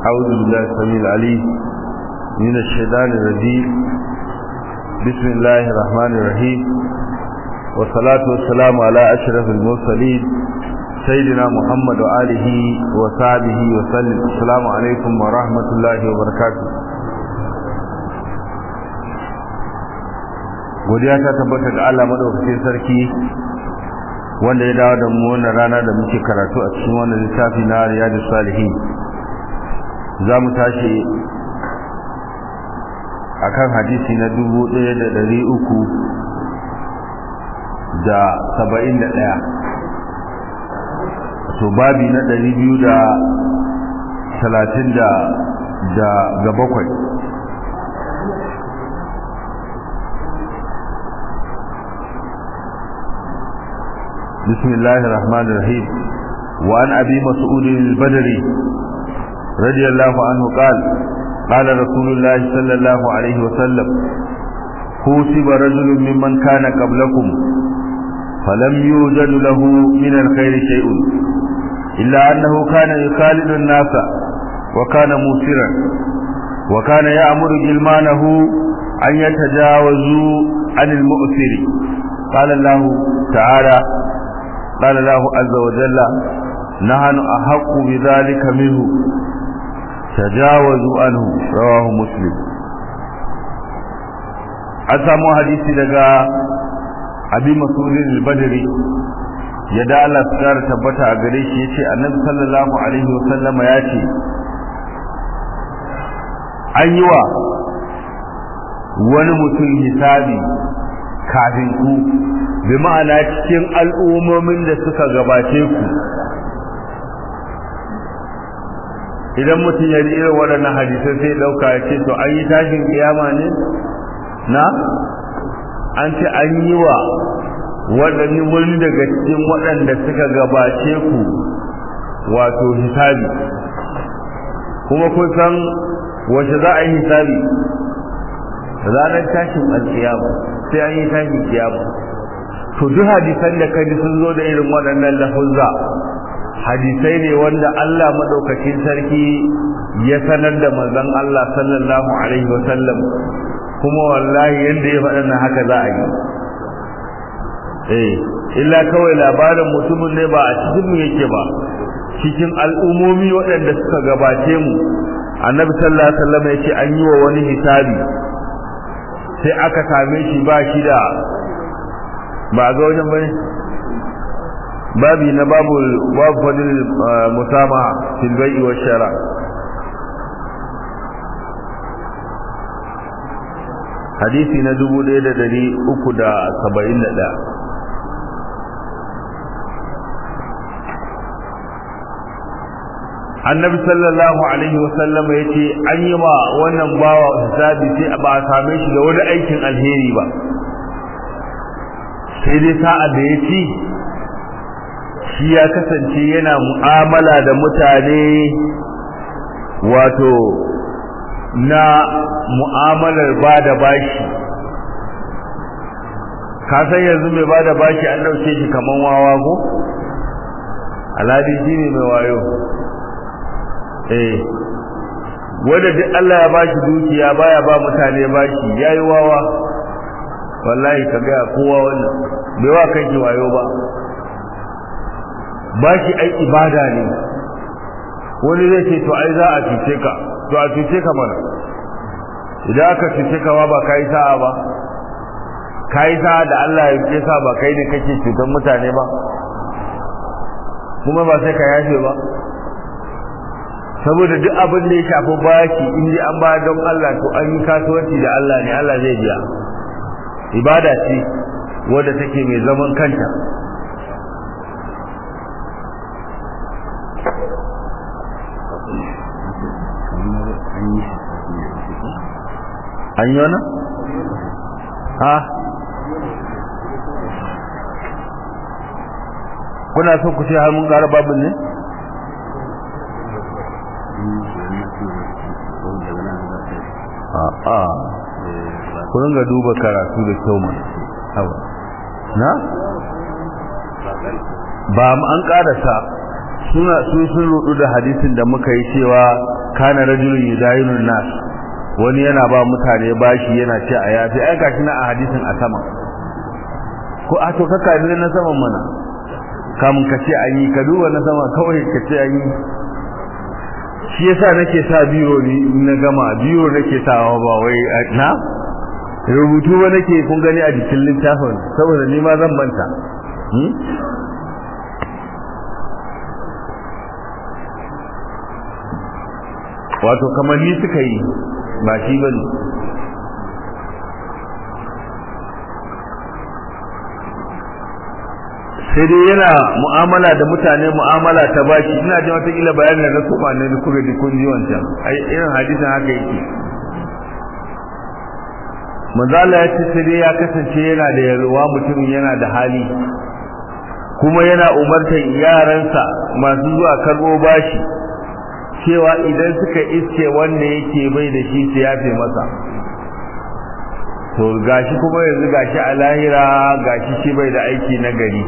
أعوذ بالله السميع العليم من الشيطان الرجيم بسم الله الرحمن الرحيم والصلاة والسلام على أشرف المرسلين سيدنا محمد وآله وصحبه وسلم السلام عليكم ورحمة الله وبركاته godiya ta tabbata ga Allah madaukakin sarki wanda ya dawo da mu wannan rana da muke karatu a cikin wannan littafi na Riyadus Salihin za mu tashi akan hadisi na dubu ɗaya da ɗari uku da saba'in da ɗaya to babi na ɗari biyu da talatin da ga bakwai بسم الله الرحمن الرحيم وعن أبي مسعود البدري رضي الله عنه قال قال رسول الله صلى الله عليه وسلم كوسب رجل ممن كان قبلكم فلم يوجد له من الخير شيء إلا أنه كان يخالد الناس وكان موسرا وكان يأمر جلمانه أن يتجاوزوا عن المؤثر قال الله تعالى قال الله عز وجل نحن أحق بذلك منه تجاوزوا عنه رواه مسلم أسامو حديثي لغا أبي مسعود البدري yadda Allah su kara tabbata a gare shi yace Annabi sallallahu alaihi wasallama ya ce an yi wa wani mutum hisabi kafin ku bi ma'ana cikin al'ummomin da suka gabace ku idan mutum ya ji irin waɗannan hadisai sai ɗauka ya ce to an yi tashin kiyama ne na an ce an yi wa waɗanne wani daga cikin waɗanda suka gabace ku wato hisabi kuma kun san wace za a yi hisabi ranar tashin alkiyama sai an yi tashin kiyama to duk hadisan da kaji sun zo da irin waɗannan lafuzza hadisai ne wanda Allah madaukakin sarki ya sanar da manzon Allah sallallahu alaihi wasallam kuma wallahi yanda ya faɗa na haka za a yi eh illa kawai labarin mutumin ne ba a cikin mu yake ba cikin al'umomi waɗanda suka gabace mu annabi sallallahu alaihi wasallam ya ce an yi wa wani hisabi sai aka same shi ba shi da ba ga wajen bane babi na babu babu fadil musama fil bai'i wa shara hadisi na 1371 annabi sallallahu alaihi wasallam ya ce an yi ma wannan bawa hisabi sai ba a same shi da wani aikin alheri ba sai dai sa'a da ya ci shi ya kasance yana mu'amala da mutane wato na mu'amalar ba da bashi ka san yanzu mai ba da bashi an ɗauke shi kaman wawa ko alhadi shi ne mai wayo eh wanda duk Allah ya bashi dukiya baya ba mutane bashi yayi wawa wallahi ka ga kowa wannan bai wa kanki wayo ba bashi ai ibada ne wani zai ce to ai za a cuce ka to a cuce ka mana idan aka cuce ka ba kai sa'a ba kai sa'a da Allah ya ce sa ba kai ne kake cutar mutane ba kuma ba sai ka yafe ba saboda duk abin da ya shafi baki in ji an ba don Allah to an yi kasuwanci da Allah ne Allah zai biya ibada ce wadda take mai zaman kanta an yi wani? ha kuna so ku ce har mun ƙara babin ne? a'a ku ringa duba karatu da kyau mana hawa na ba mu an karasa suna su sun rudu da hadisin da muka yi cewa kana rajulun yudayinun nas wani yana ba mutane bashi yana ce a yafi ai gashi na a hadisin a sama ko a to kaka ne na saman mana kamun ka ce an yi ka duba na sama kawai ka ce an yi shi yasa nake sa biro ni na gama biro nake sawa ba wai na rubutu ba nake kun gani a jikin littafin saboda ni ma zan manta wato kamar ni suka yi ba shi bane sai dai yana mu'amala da mutane mu'amala ta baki ina jin wata kila bayanin da na kuma ne da kuka ji kun ji wancan ai irin hadisin haka yake manzo Allah ya ce sai dai ya kasance yana da yarwa mutum yana da hali kuma yana umartar yaransa masu zuwa karbo bashi cewa idan suka iske wanda yake bai da shi su yafe masa to gashi kuma yanzu gashi a lahira gashi shi bai da aiki na gari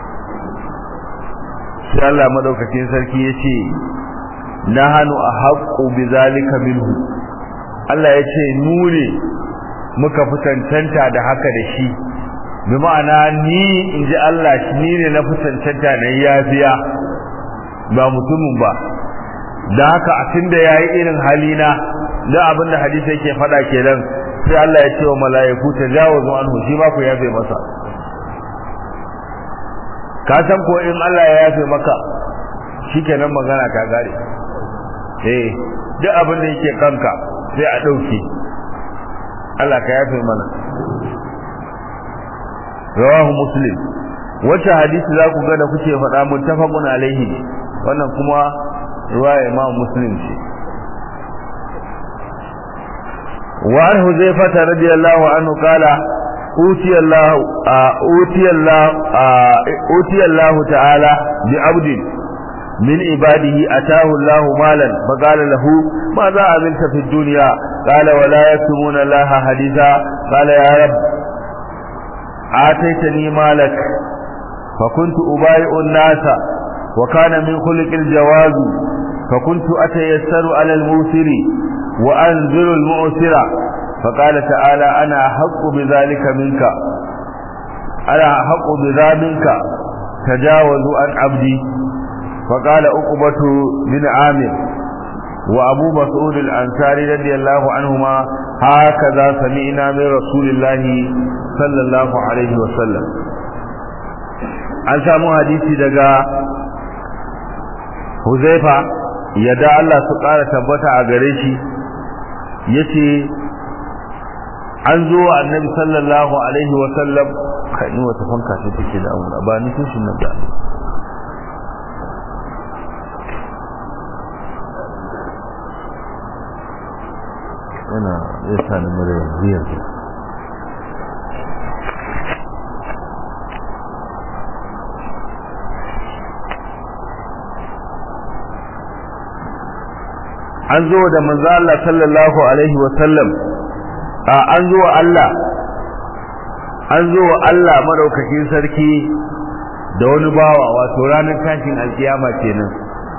sai Allah madaukakin sarki ya ce nahanu ahaqqu bizalika minhu Allah ya ce mu ne muka fi cancanta da haka da shi bi ma'ana ni in ji Allah ni ne na fi cancanta na yafiya ba mutumin ba da haka a tunda yayi irin halina da abin da hadisi yake faɗa kenan sai Allah ya ce wa mala'iku tajawazu anhu shi ba ku yafe masa ka san ko in Allah ya yafe maka shikenan magana ta gare eh duk abin da yake kanka sai a dauke Allah ka yafe mana rawahu muslim wata hadisi za ku ga da kuke faɗa muttafaqun alaihi wannan kuma riwaya imam muslim ce wa an huzaifata radiyallahu anhu qala أوتي الله أوتي الله أوتي الله تعالى بعبد من عباده أتاه الله مالا فقال له ماذا عملت في الدنيا قال ولا يكتمون الله حديثا قال يا رب آتيتني مالك فكنت أبايع الناس وكان من خلق الجواز فكنت أتيسر على الموسر وأنزل المؤسر فقال تعالى أنا أحق بذلك منك أنا أحق بذا منك تجاوزوا عن عبدي فقال أقبة بن عامر وأبو مسعود الأنصاري رضي الله عنهما هكذا سمعنا من رسول الله صلى الله عليه وسلم an samu hadisi daga Huzaifa yadda Allah su ƙara tabbata a gare shi yace an zo wa annabi sallallahu alaihi wa sallam kai ni wata fanka ce take da amura ba ni tushin nan da yana ya sa ni mura biyar an zo da manzo Allah sallallahu alaihi wa sallam an zo wa Allah an zo wa Allah madaukakin sarki da wani bawa wato ranar tashin alkiyama kenan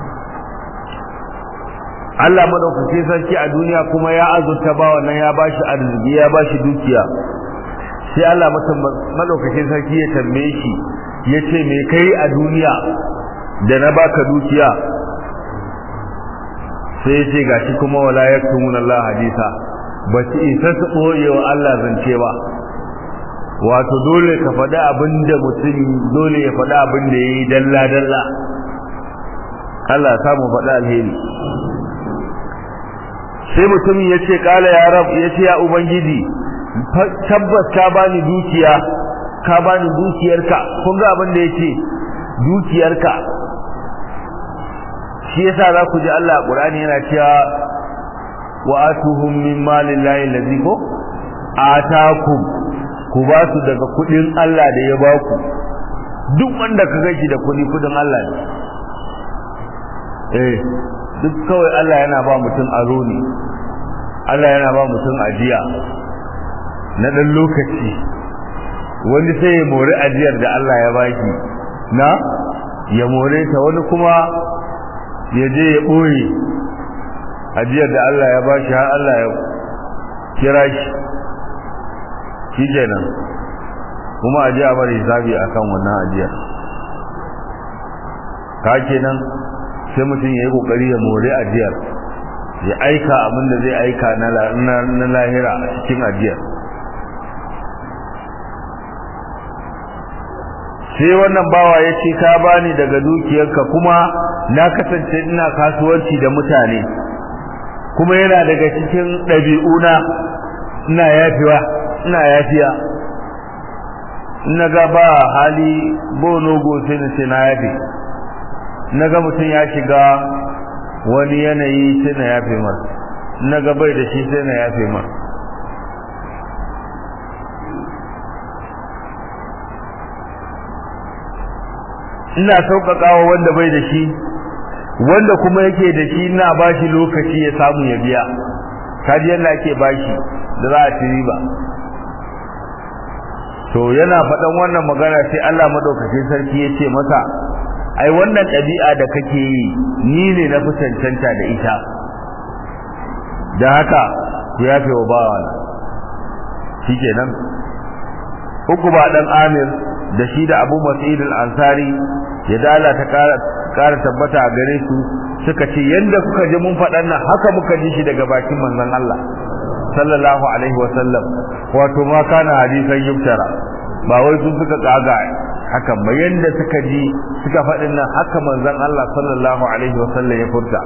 Allah madaukakin sarki a duniya kuma ya azurta bawa nan ya bashi arziki ya bashi dukiya sai Allah madaukakin sarki ya tambaye shi ya ce me kai a duniya da na baka dukiya sai ya ce gashi kuma wala yaktumun Allah hadisa ba su isa su ɓoye wa Allah zance ba wato dole ka faɗi abin da mutum dole ya faɗi abin da ya yi dalla-dalla Allah ya samu faɗi alheri sai mutumin ya ce ƙala ya rab ya ce ya ubangiji tabbas ka bani dukiya ka bani dukiyarka kun ga abin da ya ce dukiyarka shi yasa za ku ji Allah a Qur'ani yana cewa wa atuhum min malillahi allazi ko atakum ku ba su daga kudin Allah da ya ba ku duk wanda ka gaji da kudi kudin Allah ne eh duk kawai Allah yana ba mutum aro ne Allah yana ba mutum ajiya na dan lokaci wani sai ya mori ajiyar da Allah ya baki na ya more ta wani kuma ya je ya ɓoye ajiyar da Allah ya bashi har Allah ya kira shi shi kenan kuma aje a bari hisabi akan wannan ajiyar ka kenan sai mutum ya yi kokari ya more ajiyar ya aika abin da zai aika na lahira a cikin ajiyar sai wannan bawa ya ce ka bani daga dukiyarka kuma na kasance ina kasuwanci da mutane kuma yana daga cikin ɗabi'una ina yafiwa ina yafiya na ga ba hali bonogo sai na ce na yafe na ga mutum ya shiga wani yanayi sai na yafe mar na ga bai da shi sai na yafe mar ina sauƙaƙawa wanda bai da shi wanda kuma yake da shi ina ba shi lokaci ya samu ya biya kaji yadda ake bashi da za a ci riba to yana faɗan wannan magana sai Allah madaukakin sarki ya ce masa ai wannan ɗabi'a da kake yi ni ne na fi cancanta da ita da haka ku yafe wa bawa shikenan uku ba dan Amir da shi da Abu Mas'id al-Ansari ya dala ta kara tabbata a gare su suka ce yanda kuka ji mun faɗan nan haka muka ji shi daga bakin manzon Allah sallallahu alaihi wa sallam wato ma kana hadisan yuftara ba wai sun suka kaga haka ba yanda suka ji suka faɗin nan haka manzon Allah sallallahu alaihi wa sallam ya furta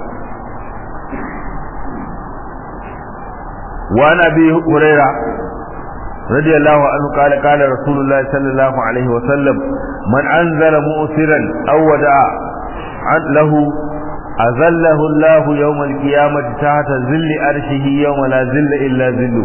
wa nabi hurairah رضي الله عنه قال قال رسول الله صلى الله عليه وسلم من أنزل مؤثرا أو ودع له أذله الله يوم القيامة تحت ظل أرشه يوم لا ظل إلا ظله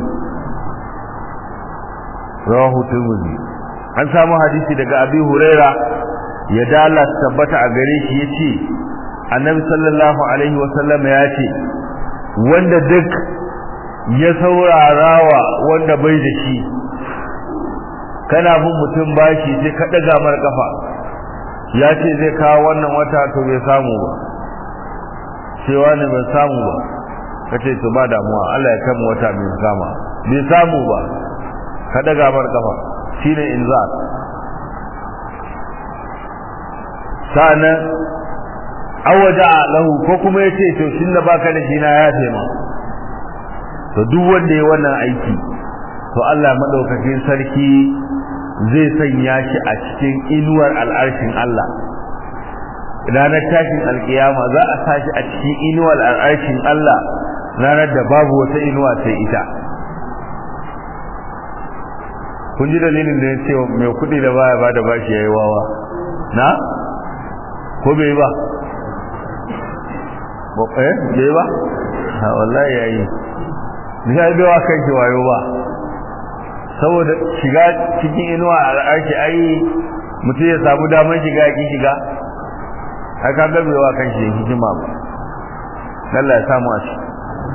رواه الترمذي an samu hadisi daga abi huraira ya dala tabbata a gare shi yace annabi sallallahu alaihi wasallam ya ce wanda duk ya saurarawa wanda bai da shi kana bin mutum bashi sai ka daga mar kafa ya ce zai kawo wannan wata to bai samu ba cewa ne bai samu ba kace to ba damuwa Allah ya kama wata mai kama bai samu ba ka daga mar kafa shine inzar sa'annan awaja lahu ko kuma yace to shin da baka da shi na ya ma to duk wanda ya wannan aiki to Allah madaukakin sarki zai sanya shi a cikin inuwar al'arshin Allah ranar tashin alkiyama za a sa shi a cikin inuwar al'arshin Allah ranar da babu wata inuwa sai ita kun ji dalilin da ya ce mai kuɗi da baya ba da bashi ya yi wawa na ko bai ba eh bai ba ha wallahi yayi ni ga bai wa kai wayo ba saboda shiga cikin inuwa a al'arshi ai mutum ya samu damar shiga ya ki shiga ai ka ga bai wa kan shi hikima ba Allah ya samu a shi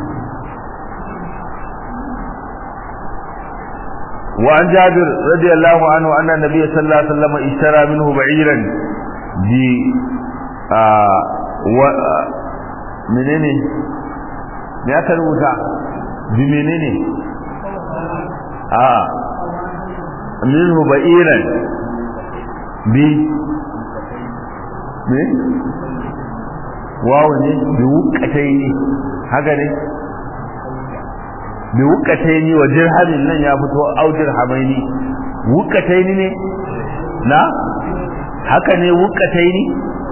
وعن جابر رضي الله عنه أن النبي صلى الله عليه وسلم اشترى منه بعيرا ب آه و آه منين me aka rubuta bi menene a minhu ba'iran bi me wawo ne bi wukatai ne haka ne bi wukatai ne wa dirhamin nan ya fito au dirhamaini wukatai ne na haka ne wukatai ne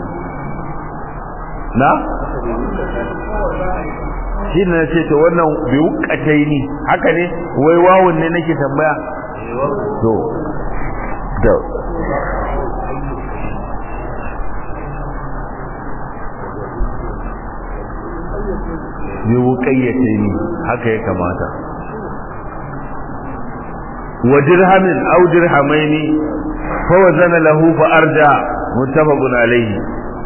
na shi ne ce to wannan bi wukatai ne haka ne wai wawun ne nake tambaya to da bi wukayyate ne haka ya kamata wa dirhamin aw dirhamaini fa wazana lahu fa arja muttafaqun alayhi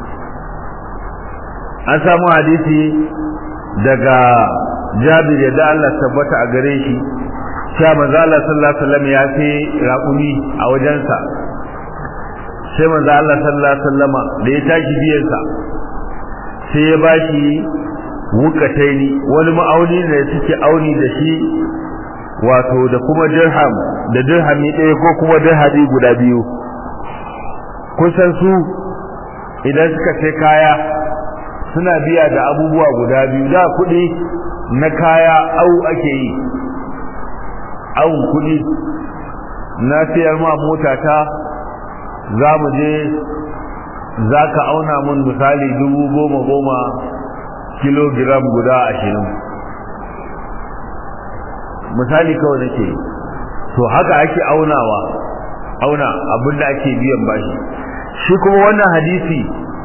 an samu hadisi daga Jabir ya da Allah tabbata a gare shi cewa manzo Allah sallallahu alaihi wasallam ya ce raƙumi a wajensa sai manzo Allah sallallahu alaihi wasallama da ya tashi biyansa sai ya bashi wukataini wani ma'auni ne suke auni da shi wato da kuma dirham da dirhami ɗaya ko kuma dirhami guda biyu kusan su idan suka sai kaya suna biya da abubuwa guda biyu da kuɗi na kaya au ake yi au kuɗi na siyar ma mota ta za mu je za ka auna mun misali dubu goma goma kilogiram guda ashirin misali kawai nake to haka ake aunawa auna abinda ake biyan bashi shi kuma wannan hadisi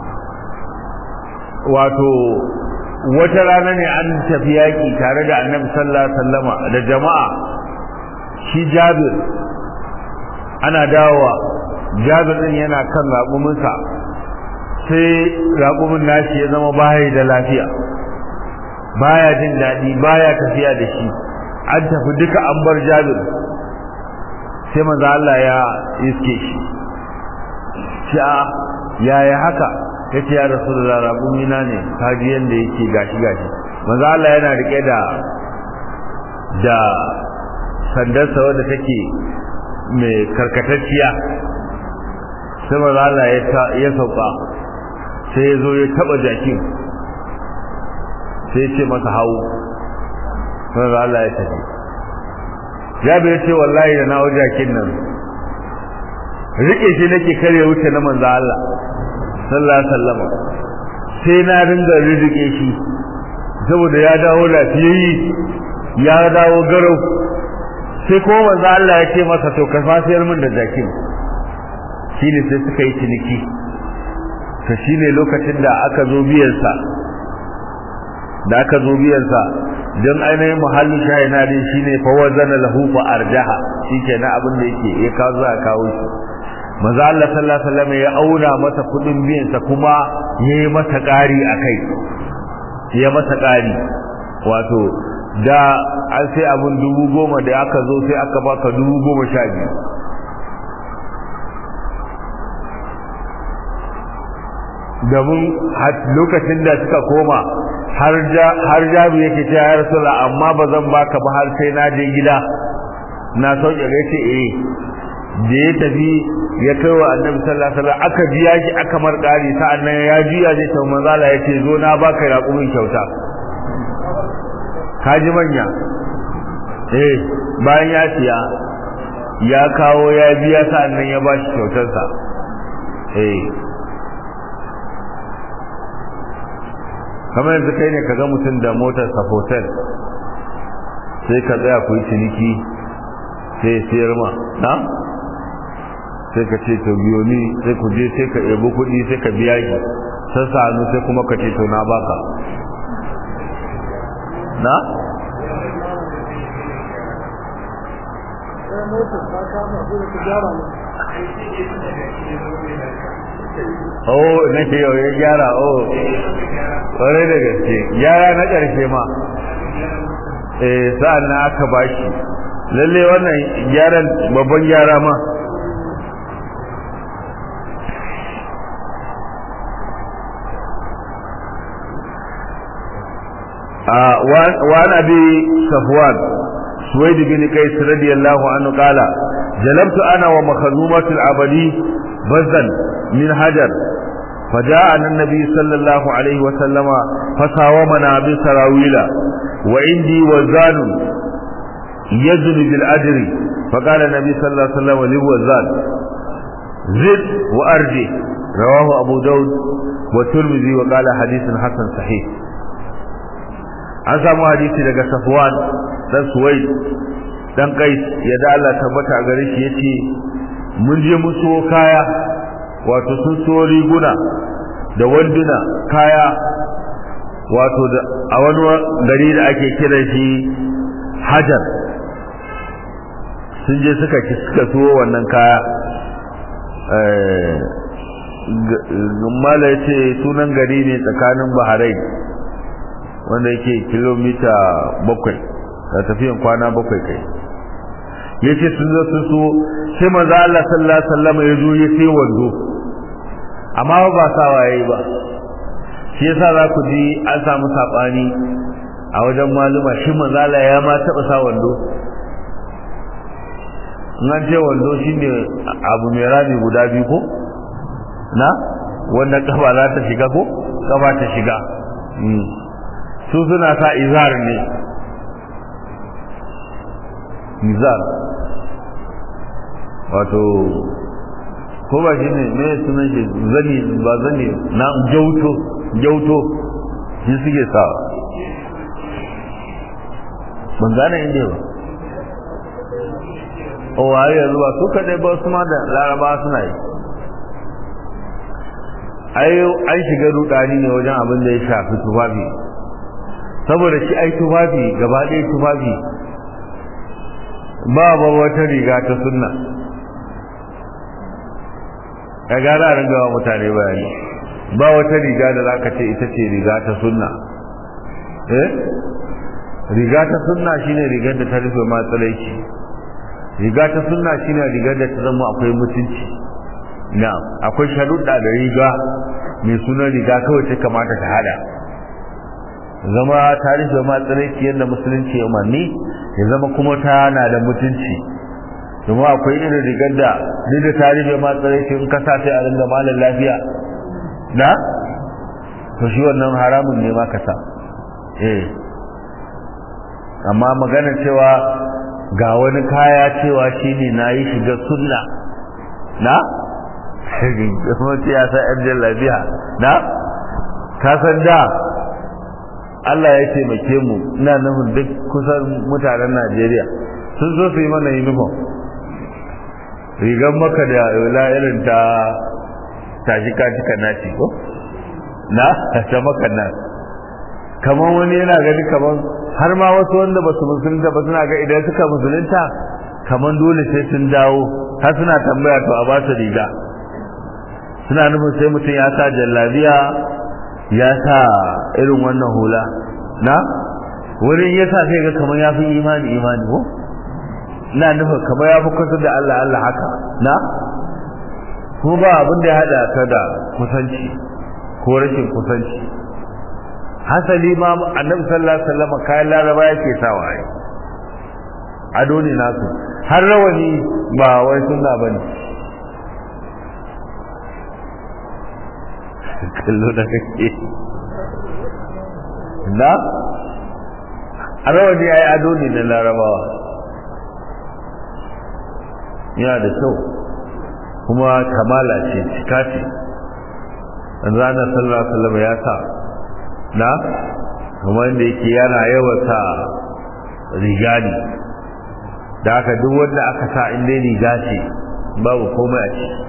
wato wata rana ne an tafi yaƙi tare da annabi sallallahu alaihi wasallama da jama'a shi jabir ana dawowa jabir din yana kan raƙuminsa sai raƙumin nashi ya zama baya da lafiya baya jin daɗi baya tafiya da shi an tafi duka an bar jabir sai manzo Allah ya iske shi shi a yaya haka yace ya rasulullah raƙumina ne kaji yanda yake gashi gashi manzo Allah yana rike da da sandarsa wadda take mai karkatacciya sai manzo Allah ya sauka sai ya zo ya taba jakin sai ya ce masa hawo manzo Allah ya tafi Jabir ya ce wallahi da nawo jakin nan rike shi nake kare wuce na manzo Allah sallallahu alaihi wasallam sai na ringa rike shi saboda ya dawo lafiyayye ya dawo garau sai kuma manzo Allah ya ce masa to ka fasiyar min da jakin shine sai suka yi ciniki to shine lokacin da aka zo biyan sa da aka zo biyan sa dan ainihin muhalli shayina din shine fa wazana lahu fa arjaha shikenan abin da yake ya kawo za a kawo shi manzo Allah sallallahu alaihi wasallam ya auna masa kudin biyan sa kuma yayi masa ƙari akai ya masa ƙari wato da an sai abun dubu goma da aka zo sai aka baka dubu goma sha biyu domin lokacin da suka koma har jabi yake ce ya rasula amma ba zan baka ba har sai na je gida na sauke ga ce eh da ya tafi ya kai wa annabi sallallahu alaihi wasallam aka biya shi aka marƙari sa'annan ya juya zai ta manzala ya ce zo na baka raƙumin kyauta kaji manya eh bayan ya siya ya kawo ya biya sa'annan ya ba shi kyautarsa eh kamar yanzu kai ne ka ga mutum da motar sa hotel sai ka tsaya ku yi ciniki sai ya siyar ma na sai ka ce to biyo ni sai ku je sai ka ebo kuɗi sai ka biya shi sassa hannu sai kuma ka ce to na baka na oh na ce yau ya gyara oh ƙwarai da gaske gyara na ƙarshe ma eh sa'an na aka bashi lalle wannan gyaran babban gyara ma وعن أبي صفوان سويد بن قيس رضي الله عنه قال جلبت أنا ومخزومة العبدي بزا من حجر فجاءنا النبي صلى الله عليه وسلم فساومنا بسراويل وعندي وزان يزن بالأجر فقال النبي صلى الله عليه وسلم للوزان زد وأرجي رواه أبو داود والترمذي وقال حديث حسن صحيح an samu hadisi daga Safwan dan Suwaid dan Qais ya da Allah tabbata a gare shi yace mun je mu so kaya wato sun so riguna da wanduna kaya wato da a wani gari da ake kiran shi Hajar sun je suka suka so wannan kaya eh mala yace sunan gari ne tsakanin Bahrain wanda yake kilomita bakwai da tafiyan kwana bakwai kai yace sun zo sun so sai manzo Allah sallallahu alaihi wasallam ya zo ya sai wando amma ba sawa yayi ba shi yasa za ku ji an samu saɓani a wajen maluma shi manzala ya ma taɓa sa wando nan ce wando shi ne abu mai rami guda biyu ko na wanda kafa za ta shiga ko kafa ta shiga su suna sa izar ne izar wato ko ba shi ne me sunan shi zani ba zani na jauto jauto shi suke sa ban gane inda ba o waye yanzu ba su kadai ba su ma da laraba suna yi ai an shiga rudani ne wajen abin da ya shafi tufafi saboda shi ai tufafi gaba ɗaya tufafi ba ba wata riga ta sunna ya gara a ringawa mutane bayani ba wata riga da za ka ce ita ce riga ta sunna eh riga ta sunna shine rigar da ta rufe matsalaici riga ta sunna shine rigar da ta zama akwai mutunci na akwai sharuɗa da riga mai sunan riga kawai ta kamata ta hada zama ta rufe matsalaici yadda musulunci ya umarni ya zama kuma ta na da mutunci domin akwai irin rigar da duk da ta rufe matsalaici in kasa sai a ringa malar lafiya na to shi wannan haramun ne ma kasa eh amma magana cewa ga wani kaya cewa shi ne na yi shiga sunna na? mutu ya sa yan jallabiya na? kasan da Allah ya taimake mu ina nufin duk kusan mutanen Najeriya sun zo su yi mana uniform rigar maka da wula irin ta tashi kacika naci ko? na? ta maka nan kamar wani yana gani kamar har ma wasu wanda ba su musulunta ba suna ga idan suka musulunta kamar dole sai sun dawo har suna tambaya to a ba su riga suna nufin sai mutum ya sa jallabiya ya sa irin wannan hula na wurin ya sa sai ga kamar ya fi imani imani ko na nufin kamar ya fi kusa da Allah Allah haka na kuma ba abin da ya haɗa ta da kusanci ko rashin kusanci hasali ma annabi sallallahu alaihi wasallam kayan laraba yake sawa ai ado ne nasu har rawani ba wai sunna bane kallo da kake na rawani ai ado ne na larabawa yana da kyau kuma kamala ce cika ce ranar sallallahu alaihi wasallam ya sa na kamar da yake yana yawata riga ne da aka duk wanda aka sa inda riga ce babu komai a ciki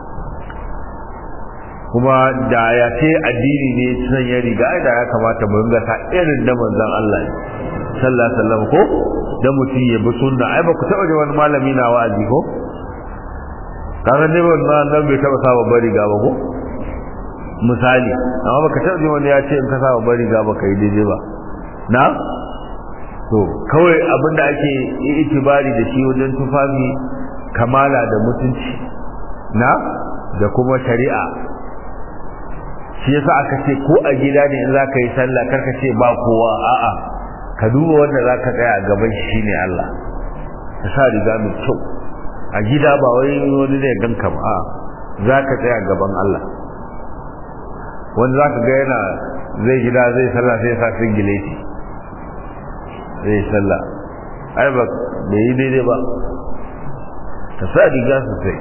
kuma da ya ce addini ne sanya riga da ya kamata mu ringa ta irin da manzon Allah sallallahu alaihi wasallam ko da mutum ya bi sunna ai ba ku taba ji wani malami na wa'azi ko kaga ne wannan nan bai taba sa babbar riga ba ko misali amma baka taɓa ji wani ya ce in ka sa babbar riga baka yi daidai ba na to kawai abinda ake itibari da shi wajen tufafi kamala da mutunci na da kuma shari'a shi yasa aka ce ko a gida ne in zaka yi sallah karka ce ba kowa a'a ka duba wanda zaka tsaya a gaban shi ne Allah ka sa riga mai kyau a gida ba wai wani ne ganka ba a'a zaka tsaya gaban Allah wanda zaka ga yana zai gida zai sallah sai ya sa singileti zai sallah ai ba bai yi daidai ba ka sa riga sosai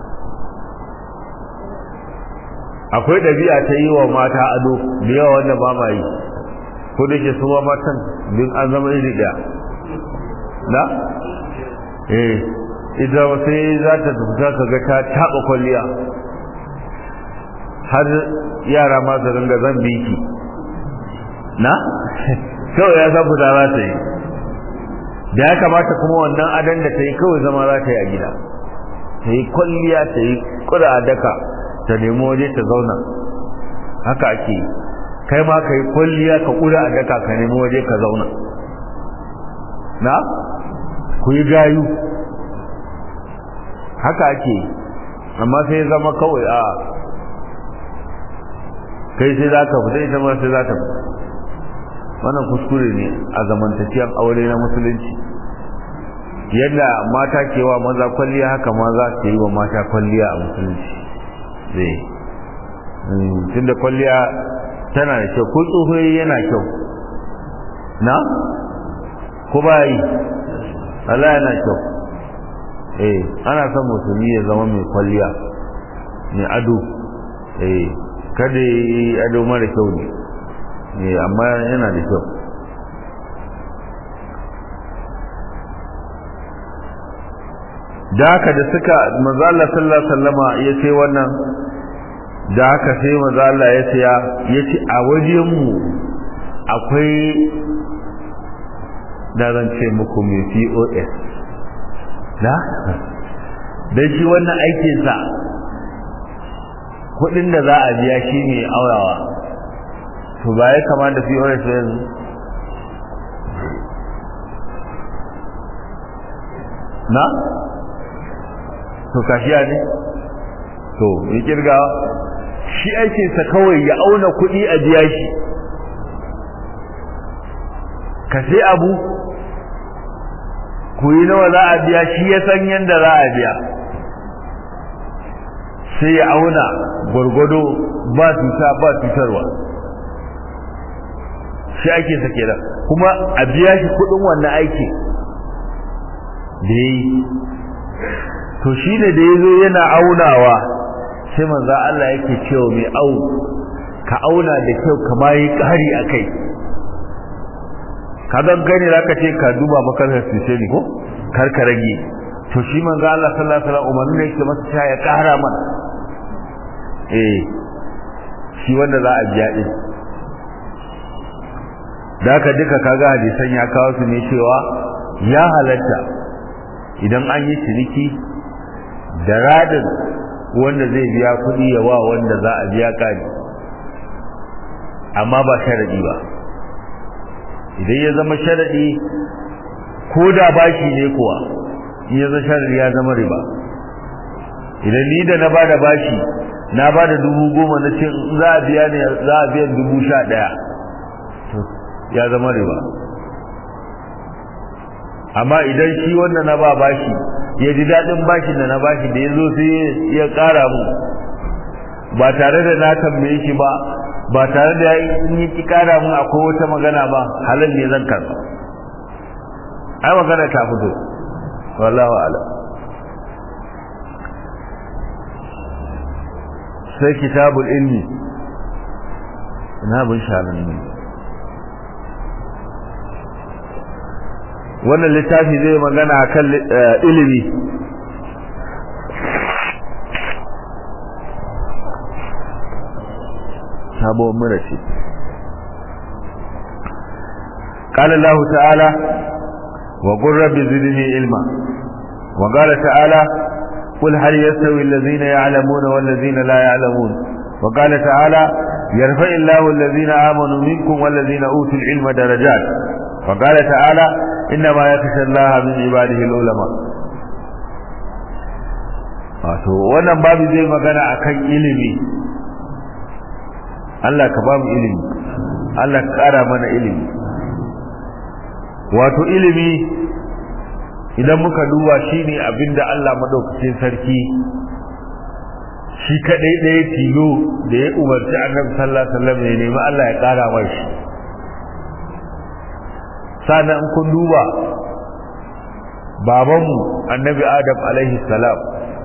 akwai ɗabi'a ta yi wa mata ado da yawa wanda ba ma yi ko da ke su matan din an zama iri ɗaya na eh ita sai za ta fita ka ga ta taɓa kwalliya har yara ma su ringa zan biki na kawai ya san fita za ta yi da ya kamata kuma wannan adan da ta yi kawai zama za ta yi a gida ta yi kwalliya ta yi kuda a daka ta nemi waje ta zauna haka ake kai ma ka yi kwalliya ka kuda a daka ka nemi waje ka zauna na ku yi gayu haka ake amma sai zama kawai a kai sai za ka fita ita ma sai za ta fita wannan kuskure ne a zamantakiyar aure na musulunci yadda mata ke wa maza kwalliya haka maza ke yi wa mata kwalliya a musulunci zai tunda kwalliya tana da kyau ko tsohoyi yana kyau na ko ba yi Allah yana kyau eh ana son musulmi ya zama mai kwalliya mai ado eh kada yi ado mara kyau ne eh amma yana da kyau da haka da suka manzo Allah sallallahu alaihi wasallama ya ce wannan da haka sai manzo Allah ya ce ya ce a wajen mu akwai da zan ce muku mai POS da dan shi wannan aikin sa kudin da za a biya shi ne aurawa to ba ya kama da POS yanzu na to kashiya ne to ya kirga shi aikinsa kawai ya auna kuɗi a biya shi ka sai abu ku yi nawa za a biya shi ya san yadda za a biya sai ya auna gwargwado ba cuta ba cutarwa shi ake sake da kuma a biya shi kuɗin wannan aiki da ya yi to shi ne da ya zo yana aunawa sai manzo Allah yake cewa mai au ka auna da kyau ka ma yi ƙari a kai ka don gani za ka ce ka duba makarar sise ne ko kar ka rage to shi manzo Allah sallallahu alaihi wasallam umarni ne yake masa cewa ya ƙara mana eh shi wanda za a biya din da ka duka kaga hadisan ya kawo su ne cewa ya halatta idan an yi ciniki da radin wanda zai biya kuɗi ya wa wanda za a biya ƙari amma ba sharadi ba idan ya zama sharadi ko da bashi ne kuwa in ya zama sharadi ya zama riba idan ni da na bada bashi na bada dubu goma na ce za a biya ne za a biyan dubu sha ɗaya to ya zama riba amma idan shi wanda na ba bashi ya ji daɗin bashin da na bashi da ya zo sai ya ƙara mu ba tare da na tambaye shi ba ba tare da in yi ki ƙara mun akwai wata magana ba halal ne zan karɓa ai magana ta fito wallahu ala sai kitabul ilmi ina bin shanan ne wannan littafi zai magana kan ilimi sabuwar mura ce قال الله تعالى وقل رب زدني علما وقال تعالى قل هل يستوي الذين يعلمون والذين لا يعلمون وقال تعالى يرفع الله الذين آمنوا منكم والذين أوتوا العلم درجات وقال تعالى إنما يخشى الله من عباده العلماء wato wannan babu zai magana akan ilimi Allah ka bamu ilimi Allah ka kara mana ilimi wato ilimi idan muka duba shine abinda Allah madaukakin sarki shi kadai ɗaya tilo da ya umarci annabi sallallahu alaihi wasallam ya nemi Allah ya kara mai shi sannan in kun duba babanmu annabi adam alaihi salam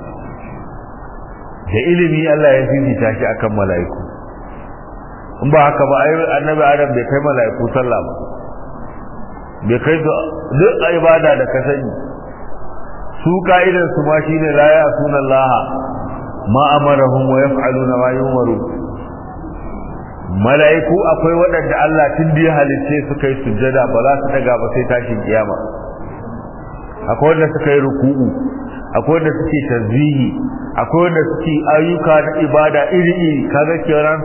da ilimi Allah ya fifita shi akan mala'iku in ba haka ba ai annabi adam bai kai mala'iku sallah ba bai kai duk ibada da ka sani su ka'idan su ma shine la ya sunallaha ma amarahum wa yaf'aluna ma yumaru mala'iku akwai waɗanda Allah tun da ya halitte suka yi sujjada ba za su daga ba sai tashin kiyama akwai wanda suka yi ruku'u akwai wanda suke tasbihi akwai wanda suke ayyuka na ibada iri iri kaga kiran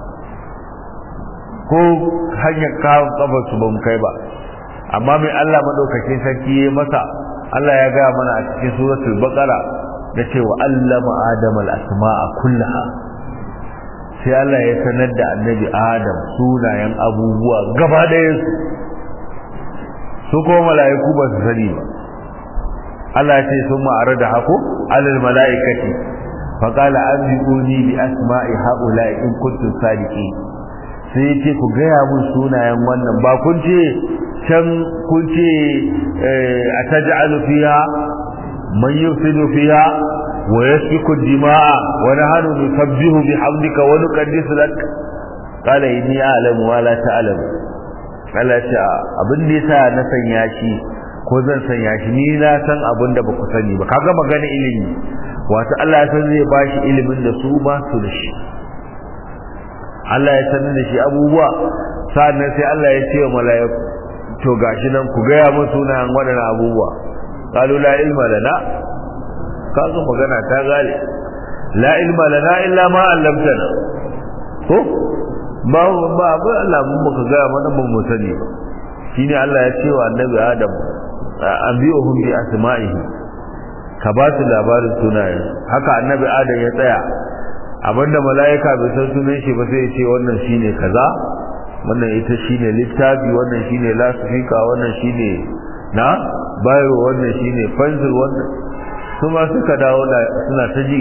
ko hanyar kawon kafar su ba mu kai ba amma mai Allah madaukakin sarki ya masa Allah ya gaya mana a cikin suratul baqara da cewa allama adama al-asma'a kullaha sai Allah ya sanar da annabi Adam sunayen abubuwa gaba ɗayan su su kuma mala'iku ba su sani ba Allah ya ce sun ma'ara da hako alal mala'ikati faƙala an biƙoni bi asma'i haƙula in kuntum sadiki sai ya ce ku gaya mun sunayen wannan ba kun ce can kun ce a taj'alu fiha man yufsidu fiha wa yasfiku dima'a wa nahnu nusabbihu bihamdika wa nuqaddisu lak qala inni a'lamu wa la ta'lamu Allah ya abin da yasa na sanya shi ko zan sanya shi ni na san abin da baku sani ba kaga magana ilimi wato Allah ya san zai bashi ilimin da su ba su da shi Allah ya sanar da shi abubuwa sannan sai Allah ya ce wa mala'iku to gashi nan ku gaya mun sunayen waɗannan abubuwa qalu la ilma lana kaga magana ta gale la ilma lana illa ma 'allamtana ko ba ba ba Allah mun baka gaya mana ban mu sani ba shine Allah ya ce wa annabi Adam anbi'uhum bi asma'ihi ka ba su labarin sunayen haka annabi Adam ya tsaya abinda mala'ika bai san sunan shi ba sai ya ce wannan shine kaza wannan ita shine littafi wannan shine lasifika wannan shine na bayo wannan shine pencil wannan kuma suka dawo suna ta ji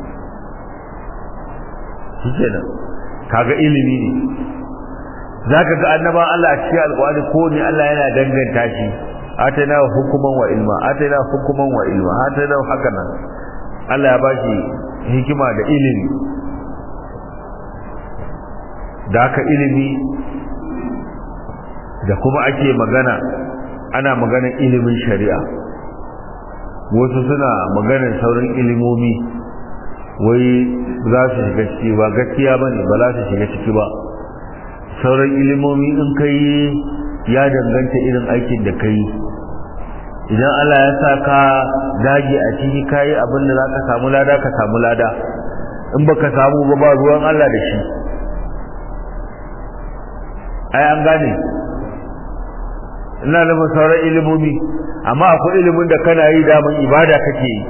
shikenan kaga ilimi ne zaka ga annaba Allah a cikin alƙawari ko ne Allah yana danganta shi atana hukuman wa ilma atana hukuman wa ilma atana haka nan Allah ya bashi hikima da ilimi da haka ilimi da kuma ake magana ana maganar ilimin shari'a wasu suna maganar sauran ilimomi wai za su shiga ciki ba gaskiya ba ne ba za su shiga ciki ba sauran ilimomi in ka yi ya danganta irin aikin da ka yi idan Allah ya sa ka dage a ciki ka yi abin da za ka samu lada ka samu lada in ba ka samu ba ba ruwan Allah da shi ai an gane ina nufin sauran ilimomi amma akwai ilimin da kana yi daman ibada kake yi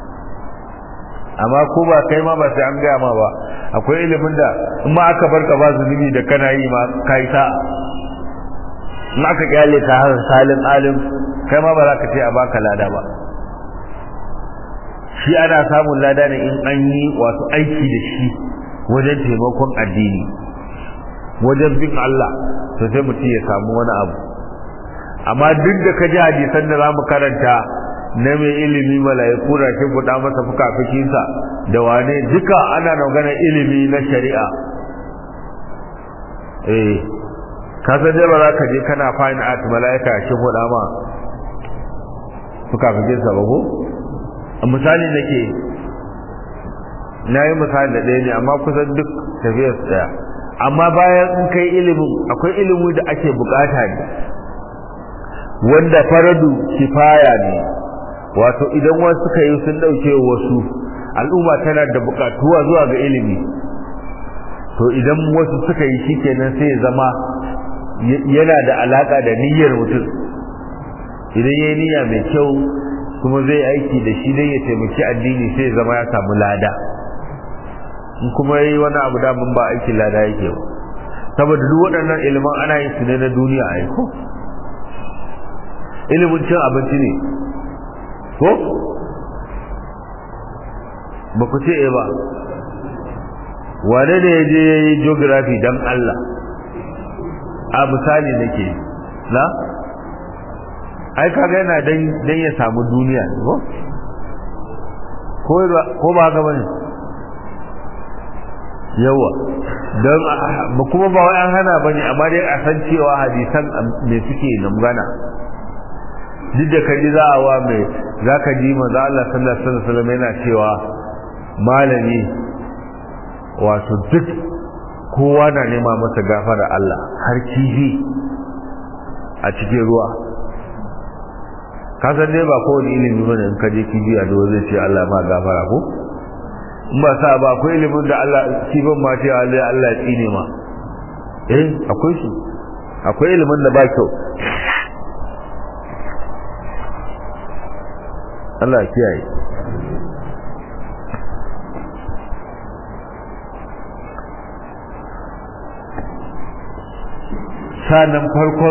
amma ko ba kai ma ba sai an gaya ma ba akwai ilimin da in ma aka barka ba zunubi da kana yi ma kai ta in aka kyale ta har salin alim kai ma ba za ka ce a baka lada ba shi ana samun lada ne in an yi wasu aiki da shi wajen taimakon addini wajen bin Allah to sai mutum ya samu wani abu amma duk da ka ji hadisan da za mu karanta na mai ilimi mala'iku da ke buɗa masa fukafukinsa da wane duka ana magana ilimi na shari'a eh ka san dai ba za ka je kana fine art mala'ika shi buɗa ma fukafukinsa ba ko misali nake na yi misali da ɗaya ne amma kusan duk tafiyar su ɗaya amma bayan in kai ilimin akwai ilimi da ake bukata ne wanda faradu kifaya ne wato idan wasu suka yi sun dauke wasu al'umma tana da bukatuwa zuwa ga ilimi to idan wasu suka yi shikenan sai zama yana da alaka da niyyar mutum idan yayi niyya mai kyau kuma zai aiki da shi dai ya taimaki addini sai zama ya samu lada in kuma yayi wani abu da mun ba aikin lada yake ba saboda duk waɗannan ilimin ana yin su ne na duniya a ko ilimin cin abinci ne ko ba ku ce ba wane ne ya je ya yi geography don Allah a misali nake na ai kaga yana dan ya samu duniya ko ko ba haka bane yawa don ba kuma ba wai an hana bane amma dai a san cewa hadisan me suke na magana duk da kaji za a wa mai za ka ji maza Allah sallallahu alaihi wasallam yana cewa malami wato duk kowa na nema masa gafara Allah har kifi a cikin ruwa ka san dai ba kowane ilimi bane in ka je kifi a ruwa zai ce Allah ma gafara ko in ba sa ba akwai ilimin da Allah kifin ma ce Allah Allah ya tsine ma eh akwai shi akwai ilimin da ba kyau Allah kiyaye sanan farkon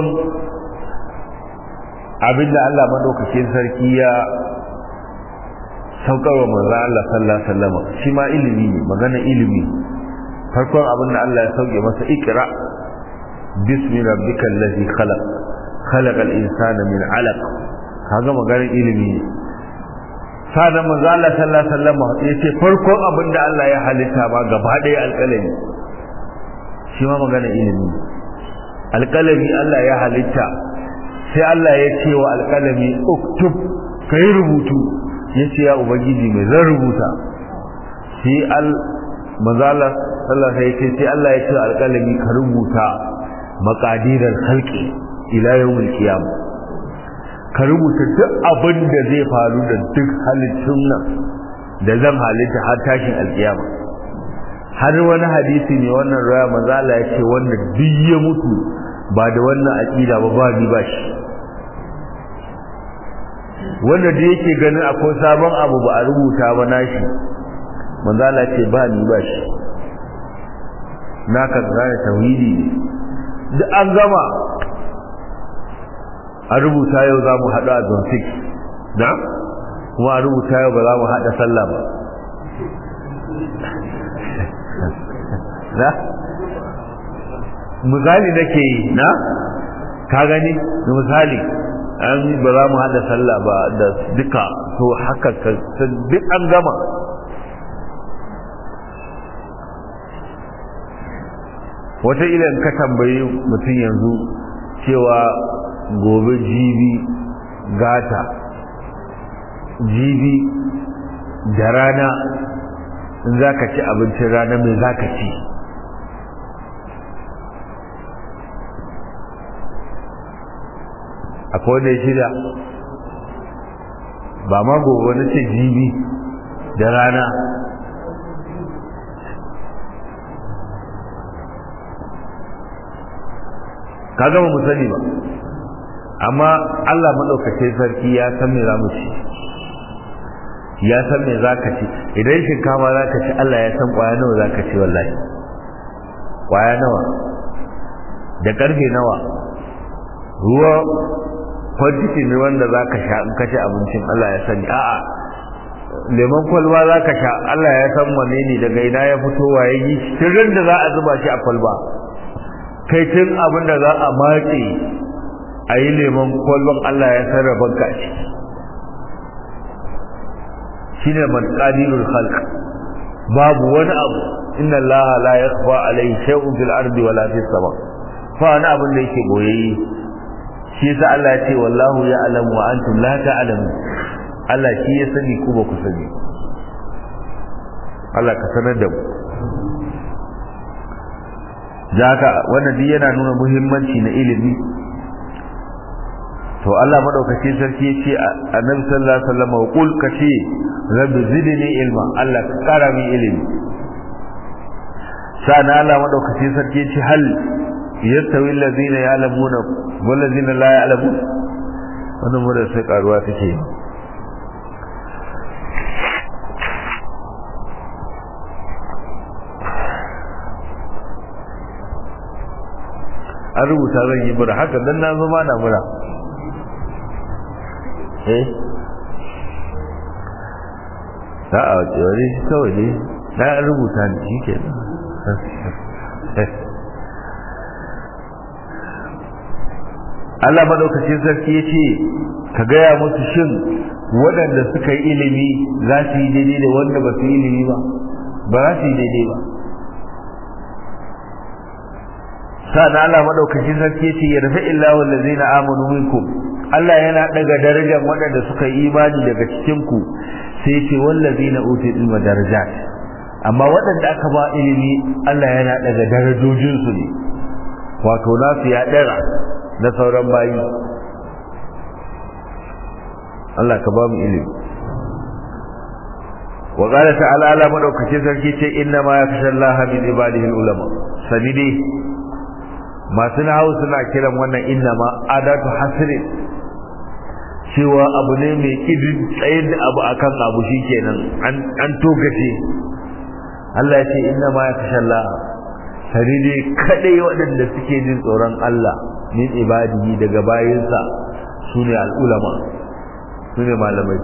abinda Allah madaukakin sarki ya saukarwa manzo Allah sallallahu alaihi wasallam shi ma ilimi ne magana ilimi farkon abinda Allah ya sauke masa ikra bismi rabbikal ladhi khalaq khalaqal insana min 'alaq kaga maganar ilimi ne sanan manzo Allah sallallahu alaihi wasallam yace farkon abinda Allah ya halitta ba gaba ɗaya alƙalami shi ma magana ilimi alƙalami Allah ya halitta sai Allah ya ce wa alƙalami uktub kai rubutu yace ya ubangiji mai zan rubuta sai al manzo Allah sallallahu alaihi wasallam sai Allah ya ce alƙalami ka rubuta maqadiral khalqi ila yawmil qiyamah ka rubuta duk abin da zai faru da duk halittun nan da zan halitta har tashin alkiyama har wani hadisi ne wannan raya manzo Allah ya ce wanda duk ya mutu ba da wannan aqida ba ba ni ba shi wanda da yake ganin akwai sabon abu ba a rubuta ba nashi manzo Allah ya ce ba ni ba shi naka gane tauhidi ne duk an gama a rubuta yau za mu haɗu a zone 6 na kuma a rubuta yau ba za mu haɗa sallah ba na misali nake yi na ka gani da misali an ba za mu haɗa sallah ba da duka to haka duk an gama wata ilan ka tambayi mutum yanzu cewa gobe jibi gata jibi da rana in za ka ci abincin rana mai za ka ci akwai wanda ya shirya ba ma gobe na ce jibi da rana ka gama mu sani ba amma Allah maɗaukacin sarki ya san me za mu ci ya san me za ka ci idan shinkafa za ka ci Allah ya san ƙwaya nawa za ka ci wallahi ƙwaya nawa da ƙarfe nawa ruwa kwantiti ne wanda za ka sha in ka ci abincin Allah ya sani a'a lemon kwalba za ka sha Allah ya san wane ne daga ina ya fito waye yi tun da za a zuba shi a kwalba kai tun abin da za a matse a yi lemon kwallon Allah ya sarrafa ka ce shi ne matsadirul khalq babu wani abu inna Allah la yakhfa alayhi shay'un fil ardi wala fis sama fa wani abin da yake boyayye shi yasa Allah ya ce wallahu ya'lamu wa antum la ta'lamun Allah shi ya sani ku ba ku sani Allah ka sanar da mu Jaka wannan duk yana nuna muhimmanci na ilimi to Allah madaukakin sarki yace annabi sallallahu alaihi wasallam qul kace rabbi zidni ilma Allah ka kara min ilimi sana Allah madaukakin sarki yace hal yastawi alladhina ya'lamuna wal ladina la ya'lamun wannan mu da sai karuwa take an rubuta zan yi mura haka dan na zama na mura eh za a wani shi kawai ne na rubuta ne shi ke Allah maɗaukacin sarki ya ce ka gaya musu shin waɗanda suka yi ilimi za su yi daidai da wanda ba su yi ilimi ba ba za su yi daidai ba sa'an Allah maɗaukacin sarki ya ce ya rufe illa wallazina amanu minkum Allah yana daga darajar waɗanda suka yi imani daga cikin ku sai ce wallazina utul ilma darajat amma waɗanda aka ba ilimi Allah yana daga darajojin su ne wato nasu ya dara na sauran bayi Allah ka ba mu ilimi wa qala ta'ala ala madaukakin sarki ce inna ma yakhsha Allah min ibadihi ulama sabidi masu nahawu suna kiran wannan inna ma adatu hasrin cewa abu ne mai kidin tsayar da abu akan abu shikenan an an tokace Allah ya ce inna ma yakhsha Allah sani dai kadai waɗanda suke jin tsoron Allah min ibadihi daga bayinsa su ne al'ulama su ne malamai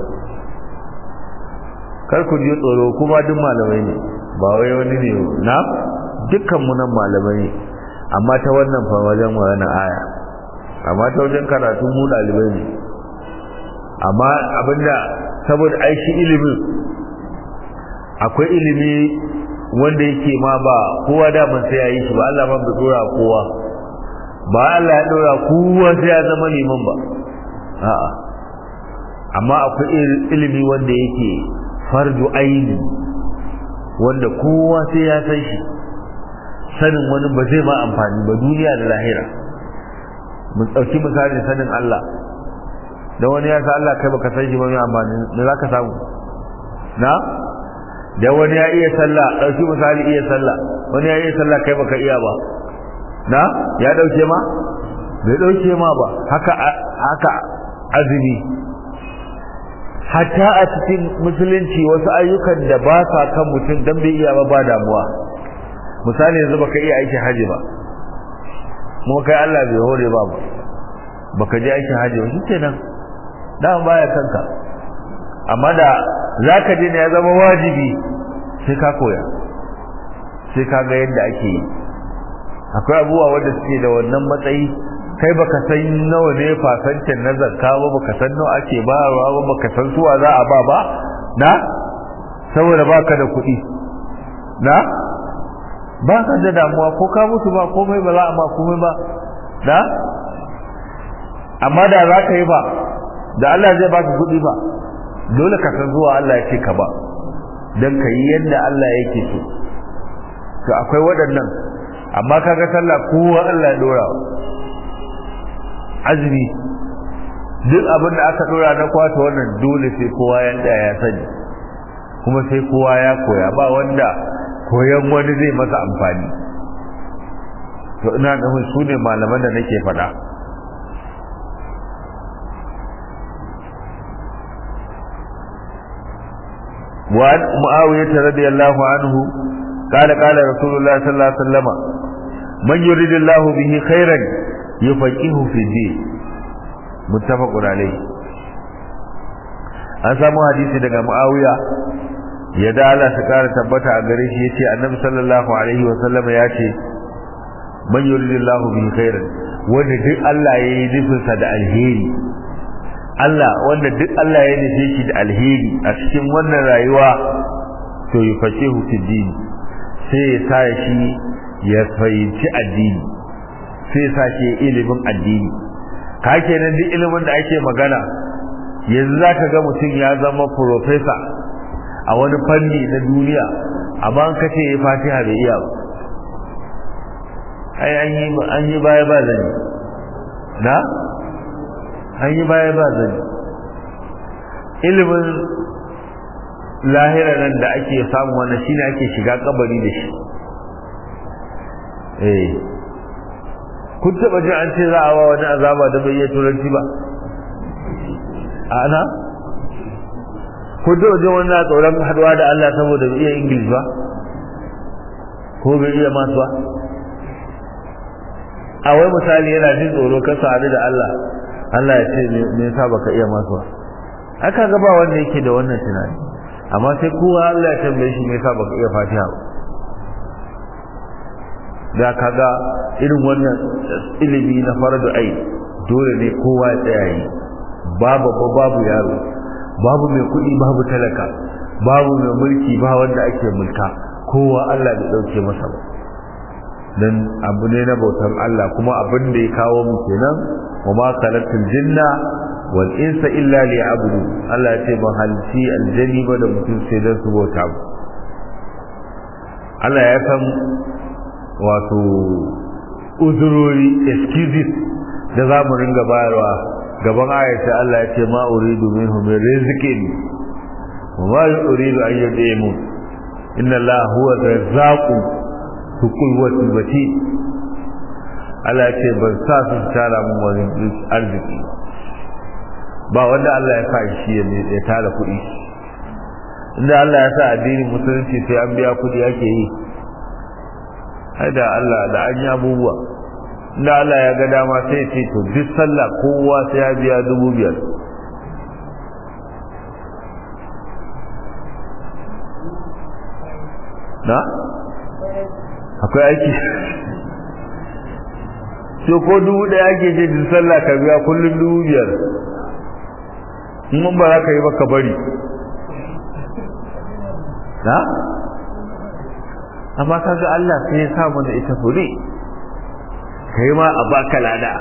kar ku ji tsoro kuma duk malamai ne ba wai wani ne na dukkan mu nan malamai ne amma ta wannan fa wajen wannan aya amma ta wajen karatu mu dalibai ne amma abinda saboda aishi ilimin akwai ilimi wanda yake ma ba kowa da ban sai yayi shi ba Allah ban bai dora kowa ba Allah ya dora kowa sai ya zama liman ba a'a amma akwai ilimi wanda yake fardu aini wanda kowa sai ya san shi sanin wani ba zai ma amfani ba duniya da lahira mun dauki misalin sanin Allah da wani ya san Allah kai baka san shi ba mai amfani me zaka samu na da wani ya iya sallah dauki misali iya sallah wani ya iya sallah kai baka iya ba na ya dauke ma bai dauke ma ba haka haka azumi hatta a cikin musulunci wasu ayyukan da ba sa kan mutum dan bai iya ba ba damuwa misali yanzu baka iya aikin haji ba mu kai Allah bai hore ba ba baka je aikin haji ba shikenan dan baya kanka amma da zaka je ne ya zama wajibi sai ka koya sai ka ga yadda ake yi akwai abubuwa wanda suke da wannan matsayi kai baka san nawa ne fasancin na zakka ba baka san nawa ake bayarwa ba baka san suwa za a ba ba na saboda baka da kuɗi na ba ka da damuwa ko ka mutu ba komai ba za a ma komai ba na amma da za ka yi ba da Allah zai baka kuɗi ba dole ka san zuwa Allah ya ce ka ba don ka yi yadda Allah yake so to akwai waɗannan amma kaga sallah kowa Allah ya dora azumi duk abin da aka dora na kwata wannan dole sai kowa ya tsaya ya sani kuma sai kowa ya koya ba wanda koyan wani zai masa amfani to ina nufin su ne malaman da nake faɗa وعن معاوية رضي الله عنه قال قال رسول الله صلى الله عليه وسلم من يريد الله به خيرا يفقهه في الدين متفق عليه an samu hadisi daga Muawiya ya da Allah ta kara tabbata a gare shi yace Annabi sallallahu alaihi wa sallam ya ce man yuridillahu bihi khairan wanda duk Allah ya yi nufin sa da alheri Allah wanda duk Allah ya nufe shi da alheri a cikin wannan rayuwa to yufaqihu fi din sai ya sa shi ya fahimci addini sai sa shi ilimin addini ka kenan duk ilimin da ake magana yanzu za ka ga mutum ya zama profesa a wani fanni na duniya amma an kace ya fatiha bai iya ba ai an yi an yi baya ba zani na an yi baya ba zani ilimin lahira nan da ake samu wannan shine ake shiga kabari da shi eh kun taba jin an ce za a wa wani azaba da bai iya turanci ba ana kun taba jin wani tsoron haduwa da Allah saboda bai iya English ba ko bai iya masu ba a wai misali yana jin tsoro ka sadu da Allah Allah ya ce me yasa baka iya masu ba aka ga ba wanda yake da wannan tunani amma sai kowa Allah ya tambaye shi me yasa baka iya Fatiha ba da kaga irin wannan ilimi na faradu ai dole ne kowa ya tsaya yi babu babu yaro babu mai kuɗi babu talaka babu mai mulki ba wanda ake mulka kowa Allah bai dauke masa ba dan abu ne na bautan Allah kuma abin da ya kawo mu kenan wa ma khalaqtul jinna wal insa illa liya'budu Allah ya ce ban halci aljanni ba da mutum sai dan su bauta mu Allah ya san wato uzurori excuses da za mu ringa bayarwa gaban ayata Allah ya ce ma uridu minhum min rizqin wa ma uridu an yudimu inna Allah huwa razzaqu bi quwwati mati Allah ya ce ban sa su tara mun wani arziki ba wanda Allah ya sa shi ya tara kuɗi inda Allah ya sa addinin musulunci sai an biya kuɗi ake yi ai da Allah da an yi abubuwa da Allah ya ga dama sai ya ce to duk sallah kowa sai ya biya dubu biyar na akwai aiki so ko dubu ɗaya ake ce duk sallah ka biya kullum dubu biyar in mun ba za ka yi ba ka bari na amma kaga Allah sai ya sa mana ita fure kai ma a baka lada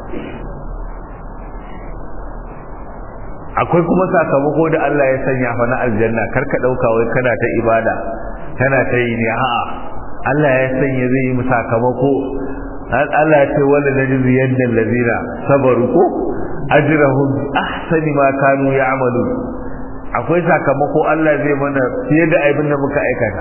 akwai kuma sakamako da Allah ya sanya fa na aljanna karka dauka wai kana ta ibada kana ta yi ne a'a Allah ya sanya zai yi sakamako Allah ya ce wala najzi yadda allazina sabaru ko ajrahum ahsani ma kanu ya'malun akwai sakamako Allah zai mana fiye da abin da muka aikata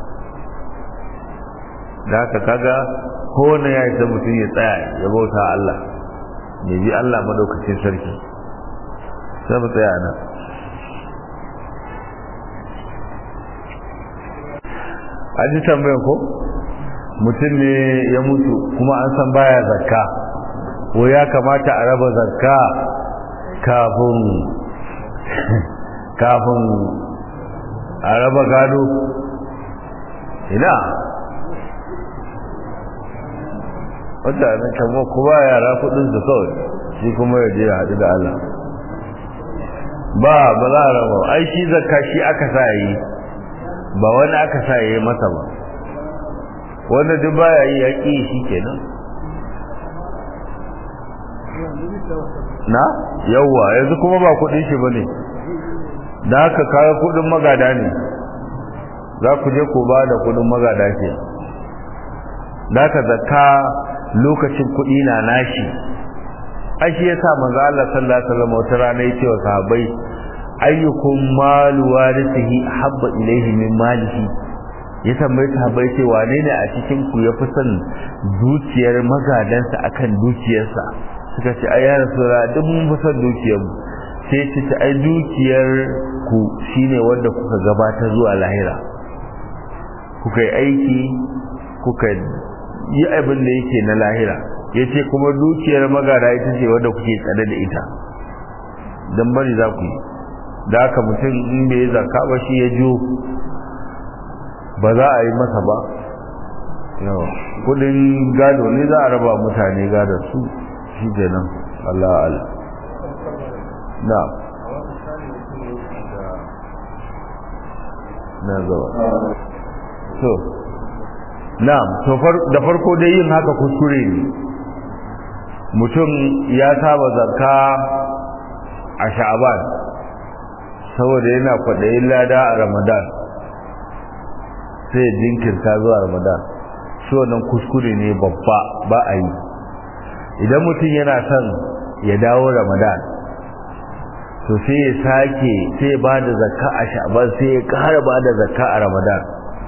da haka kaga kowane ya isa mutum ya tsaya ya bauta Allah ya bi Allah madaukakin sarki sai mu tsaya nan an ji tambayar ko mutum ne ya mutu kuma an san baya zakka ko ya kamata a raba zakka kafin kafin a raba gado ina mutanen kama kuma yara kudin su kawai shi kuma ya je ya haɗu da Allah ba ba za a raba ai shi zakka shi aka sa yi ba wani aka sa yi masa ba wanda duk baya yi ya ƙi shi kenan na yawwa yanzu kuma ba kudin shi bane da haka kawo kudin magada ne za ku je ku ba da kudin magada ke da haka zakka lokacin kudi na nashi ai shi yasa manzo Allah sallallahu alaihi wasallam wata rana yace wa sahabbai ayyukum malu warithihi habba ilayhi min malihi ya tambayi sahabbai ce wane ne a cikin ku ya fi son dukiyar magadansa akan dukiyarsa suka ce ai ya rasula duk mun fi son dukiyar mu sai ce ta ai dukiyar ku shine wanda kuka gabatar zuwa lahira kuka yi aiki kuka yi abin da yake na lahira ya ce kuma dukiyar magada ita ce wadda kuke tsada da ita don bari za ku yi da haka mutum in bai yi zaka ba shi ya jo ba za a yi masa ba kudin gado ne za a raba mutane gadon su shi ke nan Allah Allah na na zuwa so na'am to da farko dai yin haka kuskure ne mutum ya saba zakka a sha'aban saboda yana kwaɗayin lada a ramadan sai jinkirta zuwa ramadan shi wannan kuskure ne babba ba a yi idan mutum yana son ya dawo ramadan to sai ya sake sai ya ba da zakka a sha'aban sai ya ƙara ba da zakka a ramadan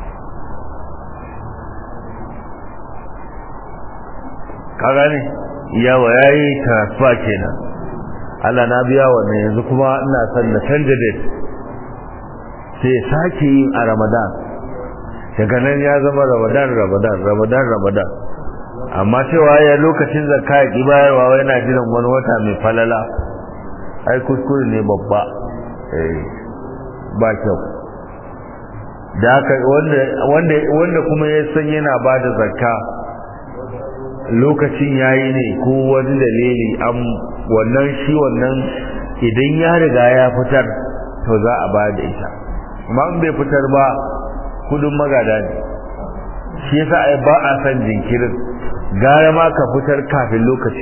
ka gane yawa ya yi transfer kenan Allah na biya wannan yanzu kuma ina son na canja date sai ya sake yin a ramadan daga nan ya zama ramadan ramadan ramadan ramadan amma cewa ya lokacin zakka ya ki bayarwa yana jiran wani wata mai falala ai kuskure ne babba eh ba kyau da haka wanda wanda wanda kuma ya san yana bada zakka lokacin yayi ne ko wani dalili am wannan shi wannan idan ya riga ya fitar to za a ba da ita amma in bai fitar ba kudin magada ne shi yasa ai ba a san jinkirin gara ma ka fitar kafin lokaci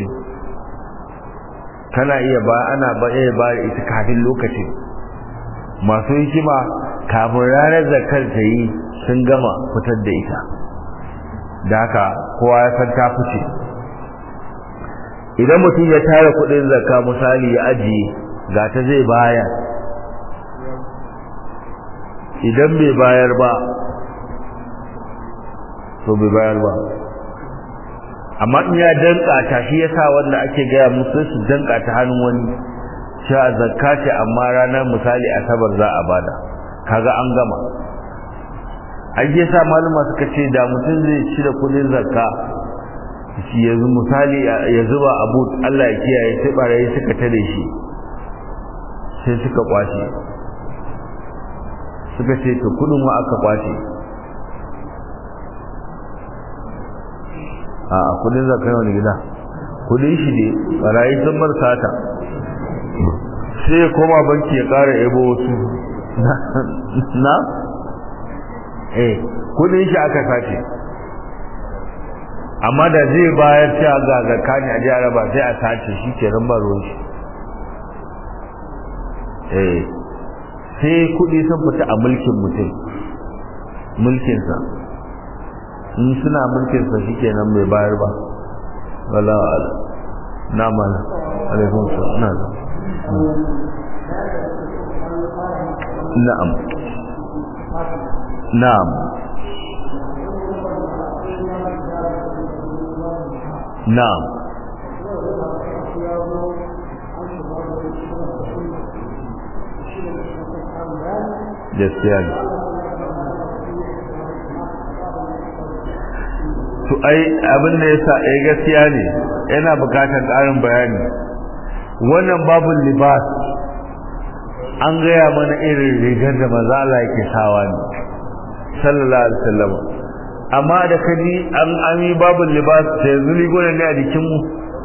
kana iya ba ana ba iya ba ita kafin lokaci masu hikima kafin ranar zakar ta yi sun gama fitar da ita da haka kowa ya san ta fice idan mutum ya tara kudin zakka misali ya ajiye ga ta zai bayar idan bai bayar ba to bai bayar ba amma in ya danka ta shi yasa wanda ake gaya musu su danka ta hannun wani cewa zakka ce amma ranar misali asabar za a bada kaga an gama ai yasa malama suka ce da mutum zai ci da kudin zakka shi yanzu misali ya zuba abu Allah ya kiyaye sai barayi suka tare shi sai suka kwace suka ce to kudin wa aka kwace a kudin zakka yau ne gida kudin shi ne barayi sun bar sata sai ya koma banki ya kara ebo wasu na eh kudin shi aka sace amma da zai bayar cewa ga zakka ne a jihar ba sai a sace shi ke nan ba ruwan shi eh sai kudi sun fita a mulkin mutum mulkinsa in suna mulkinsa shi ke nan mai bayar ba wala ala na mana alaikun sa na da na'am na'am na'am gaskiya ne to ai abin da yasa eh gaskiya ne yana bukatar ƙarin bayani wannan babul libas an gaya mana irin rigar da manzo Allah yake sawa ne sallallahu alaihi wasallam amma da kaji an ami babul libas sai yanzu rigona ne a jikin mu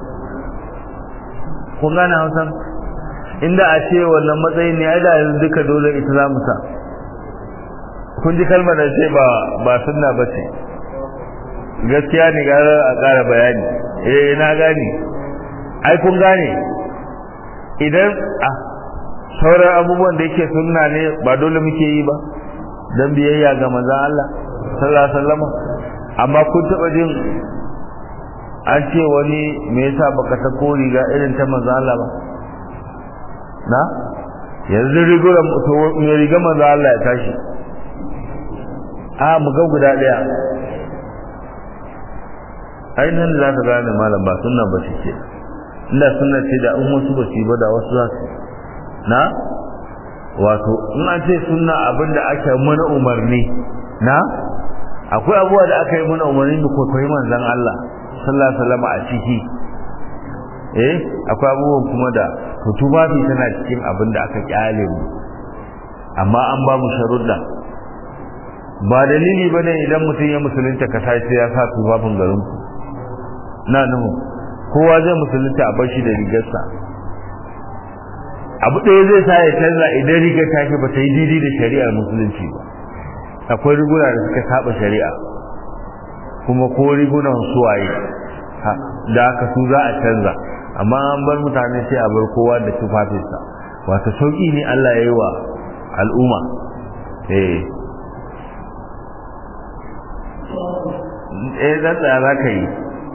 kun gane Hausa inda a ce wannan matsayin ne ai da yanzu duka dole ita za mu sa kun ji kalmar da ce ba ba sunna bace gaskiya ne gara a ƙara bayani eh na gane ai kun gane idan a sauran abubuwan da yake sunna ne ba dole muke yi ba dan biyayya ga manzon Allah sallallahu alaihi wasallam amma kun taba jin an ce wani me yasa baka ta ko riga irin ta manzon Allah ba na yanzu riguran to me riga manzon Allah ya tashi a mu ga guda daya ainihin za ka gane malam ba sunna ba ce ke inda sunna ce da in wasu ba su ba da wasu za su na wato in an ce sunna abinda aka mana umarni na akwai abubuwa da aka yi mana umarni da kwaikwayi manzan Allah sallallahu alaihi wasallam a ciki eh akwai abubuwan kuma da to tufafi tana cikin abin da aka kyale mu amma an ba mu sharuɗa ba dalili bane idan mutum ya musulunta ka sai ya sa tufafin garin ku na nuhu kowa zai musulunta a bashi da rigarsa abu ɗaya zai sa ya canza idan rigar ta ba ta yi daidai da shari'ar musulunci ba akwai riguna da suka saba shari'a kuma ko rigunan suwaye da aka su za a canza amma an bar mutane sai a bar kowa da tufafinsa wata sauƙi ne Allah ya yi wa al'umma eh eh zan tsaya za ka yi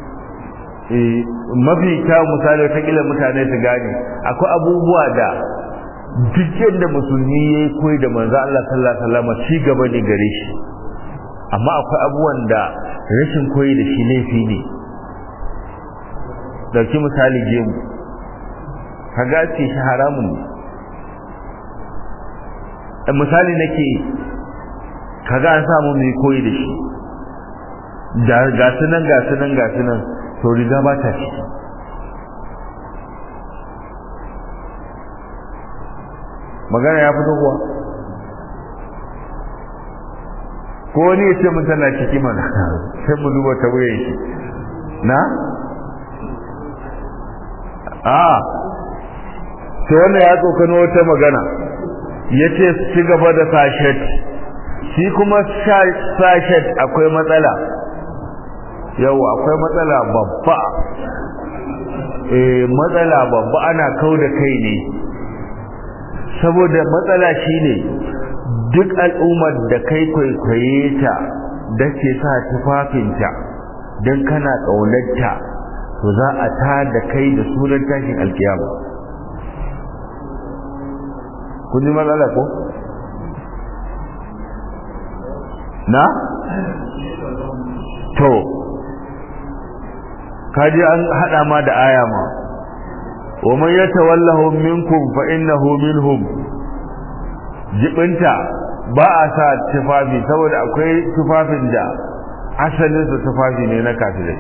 mafi kyau misali ta kila mutane su gane akwai abubuwa da duk yadda musulmi ya yi koyi da manzo Allah sallallahu alaihi wasallam ci gaba ne gare shi amma akwai abubuwan da rashin koyi da shi laifi ne dauki misali gemu kaga ce shi haramun ne misali nake kaga an samu mai koyi da shi ga sunan ga sunan ga sunan to riga ba ta ciki magana ya fito kuwa ko wani ya ce mun tana ciki mana sai mu duba ta wuyan shi na a to wannan ya tsokano wata magana ya ce ci gaba da sashet shi kuma sashet akwai matsala yau akwai matsala babba eh matsala babba ana kau da kai ne saboda matsala shine duk al'ummar da kai kwaikwaye ta da ke sa tufafinta don kana ƙaunarta to za a ta da kai da sunan tashin alkiyama kun ji matsala ko na to kaji an hada ma da aya ma wa man yatawallahu minkum fa innahu minhum jibinta ba a sa tufafi saboda akwai tufafin da asalin su tufafi ne na kafirai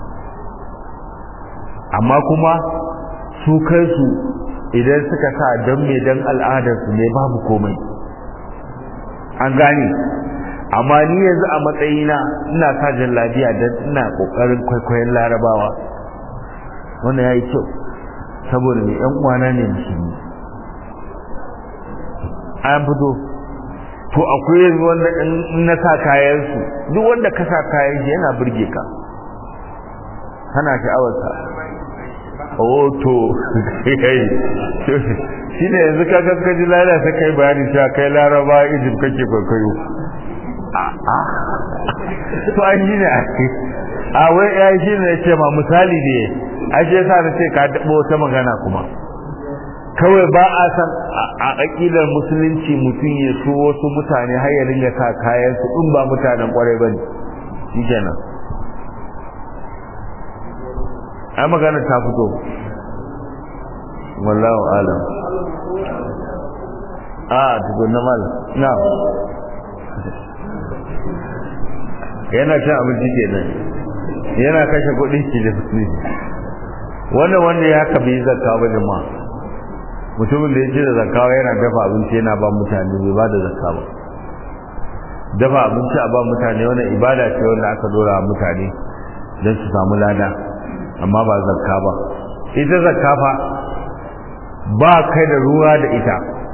amma kuma su kansu idan suka sa don me don al'adarsu ne babu komai an gane amma ni yanzu a matsayina ina sa jallabiya don ina kokarin kwaikwayon larabawa wannan ya yi kyau saboda mai yan uwana ne musulmi an fito to akwai yanzu wanda in na sa kayansu duk wanda ka sa kayan shi yana burge ka kana sha'awarsa oh to shi ne yanzu ka kaskaji lalata sai kai bayani cewa kai laraba egypt kake kwaikwayo to an yi ne a wai ya shi ne ce ma misali ne a shi yasa na ce ka daɓo wata magana kuma kawai ba a san a aƙidar musulunci mutum ya so wasu mutane har ya ringa sa kayan su in ba mutanen kwarai ba ne shi kenan ai magana ta fito wallahu alam a tukun na mal na yana cin abinci kenan yana kashe kuɗi ki da kuɗi wannan wanda ya haka bai zakka ba jama'a mutumin da ya ce da zakka yana dafa abinci yana ba mutane bai ba da zakka ba dafa abinci a ba mutane wannan ibada ce wanda aka dora mutane don su samu lada amma ba zakka ba ita zakka fa ba kai da ruwa da ita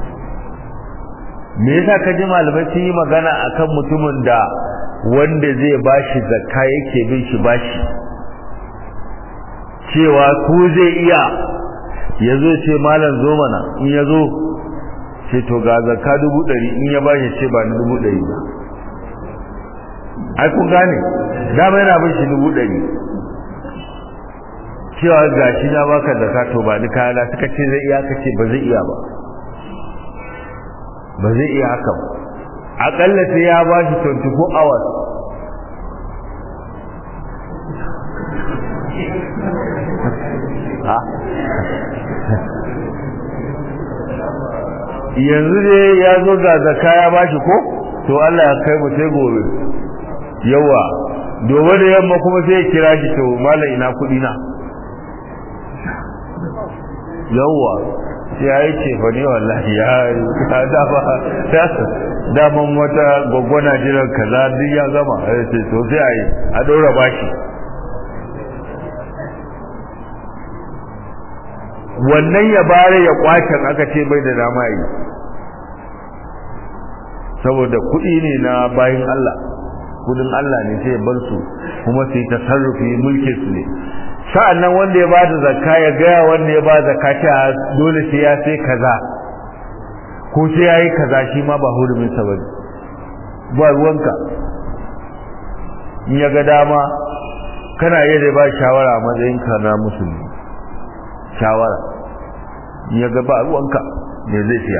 me yasa ka ji malamai sun yi magana akan mutumin da wanda zai bashi zakka yake bin shi bashi cewa ku zai iya ya zo ce malam zo mana in ya zo ce to ga zakka dubu ɗari in ya bashi ce ba na dubu ɗari ba ai kun gane dama yana bin shi dubu ɗari cewa ga shi na baka zakka to ba ni kayana suka ce zai iya kace ba zai iya ba ba zai iya haka ba akalla sai ya ba shi 24 hours yanzu ne ya zo ga zakka ya ba shi ko to Allah ya kai mu sai gobe yawa dobe da yamma kuma sai ya kira shi to malam ina kudi na yawa ya yi ce fa ne wallahi ya ta dafa daman wata gwaggwana jiran kaza duk ya gama ya ce to sai a yi a ɗora bashi wannan ya bare ya kwacin aka ce bai da dama yi saboda kuɗi ne na bayin Allah kudin Allah ne sai ya bar su kuma su yi tasarrufi mulkin su ne sa'annan wanda ya bada zakka ya gaya wanda ya bada zakka cewa dole sai ya sai kaza ko sai yayi kaza shi ma ba hurumin sa bane ba ruwanka in ya ga dama kana iya da ba shawara a matsayin ka na musulmi shawara in ya ga ba ruwanka me zai siya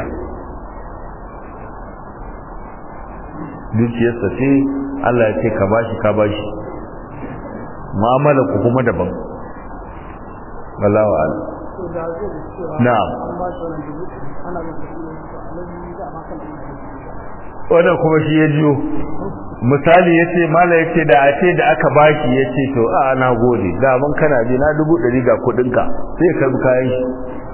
dukiyarsa ce Allah ya ce ka bashi ka bashi mu'amala ku kuma daban wallahu a'lam na'am wannan kuma shi ya jiyo misali yace mala yace da a ce da aka bashi yace to a na gode da mun kana bi na dubu ɗari ga kuɗin ka sai ka bi kayan shi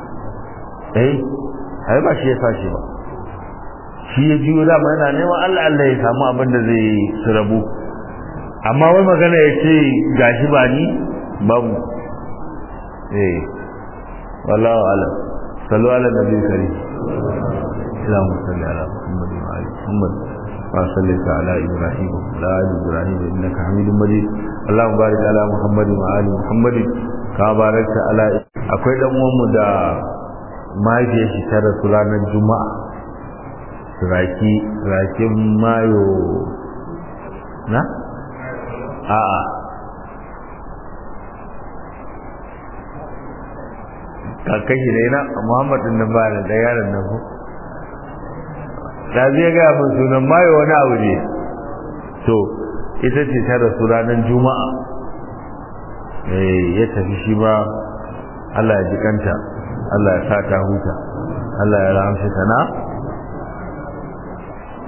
eh ai ba shi ya sashi ba shi ya jiyo dama yana neman Allah Allah ya samu abin da zai su rabu amma wai magana ya ce gashi ba ni babu eh wallahu alam sallu ala nabi karim اللهم صل على محمد وعلى محمد وصليت على ابراهيم وعلى ال ابراهيم انك حميد مجيد اللهم بارك على محمد وعلى محمد كما باركت على akwai dan uwanmu da mahaifiyar shi ta rasu ranar juma'a raki rakin mayo na a'a kakan shi ne na muhammad din nan ba da yaron nan ko da zai ga mun sunan mayo wani abu ne to ita ce ta rasu ranar juma'a eh ya tafi shi ba Allah ya jikanta Allah ya sa ta huta Allah ya rahamshe ta na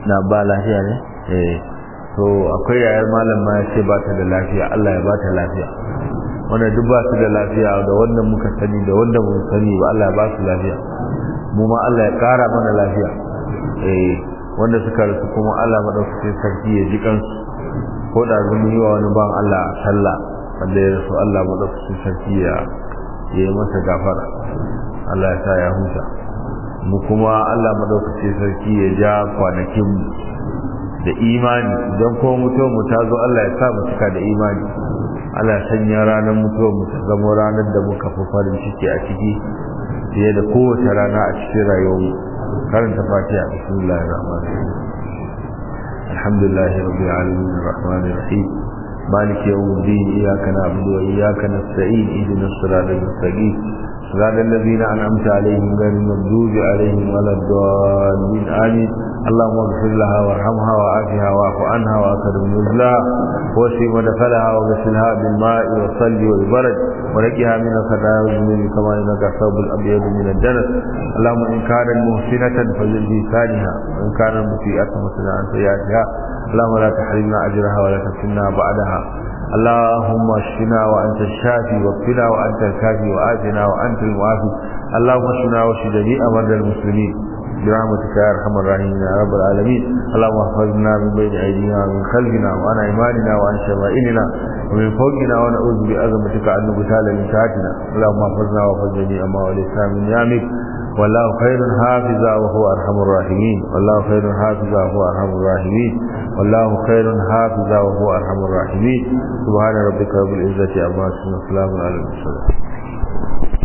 na ba lafiya ne eh to akwai yayar malam ma ya ce ba ta da lafiya Allah ya ba ta lafiya wanda duk ba su da lafiya da wanda muka sani da wanda mun sani ba Allah ya ba su lafiya mu ma Allah ya kara mana lafiya eh wanda suka rasu kuma Allah madaukakin sarki ya ji kansu ko da zan yi wa wani ban Allah sallah wanda ya rasu Allah madaukakin sarki ya yi masa gafara Allah ya sa ya huta mu kuma Allah madaukakin sarki ya ja kwanakin mu da imani idan ko mutuwar mu ta zo Allah ya sa mu cika da imani Allah ya sanya ranar mutuwar mu ta zama ranar da muka fi farin ciki a ciki fiye da kowace rana a cikin rayuwar mu karanta fatiha bismillahir rahmanir rahim alhamdulillahi rabbil alamin arrahmanir rahim مالك يوم الدين إياك نعبد وإياك نستعين اهدنا الصراط المستقيم صراط الذين أنعمت عليهم غير المغضوب عليهم ولا الضالين آمين اللهم اغفر لها وارحمها وعافها واعف عنها وأكرم نزلها واشف مدخلها وغسلها بالماء والثلج والبرد ونقها من الخطايا والذنوب كما ينقى الثوب الأبيض من الدنس اللهم إن كانت محسنة فزد بلسانها وإن كانت مسيئة فمسنا عن سيئاتها اللهم لا تحرمنا أجرها ولا تفتنا بعدها اللهم اشفنا وانت الشافي واكفنا وانت الكافي وآتنا وانت المعافي اللهم اشفنا واشف جميع مرضى المسلمين برحمتك يا ارحم الراحمين يا رب العالمين اللهم احفظنا من بين ايدينا ومن خلفنا وعن ايماننا وعن شمائلنا ومن فوقنا ونعوذ بعظمتك ان نغتال من تحتنا اللهم احفظنا واحفظ جميع ما وليتنا من نعمك والله خير حافظا وهو ارحم الراحمين والله خير حافظا وهو ارحم الراحمين والله خير حافظا وهو ارحم الراحمين سبحان ربك رب العزه عما يصفون وسلام على المرسلين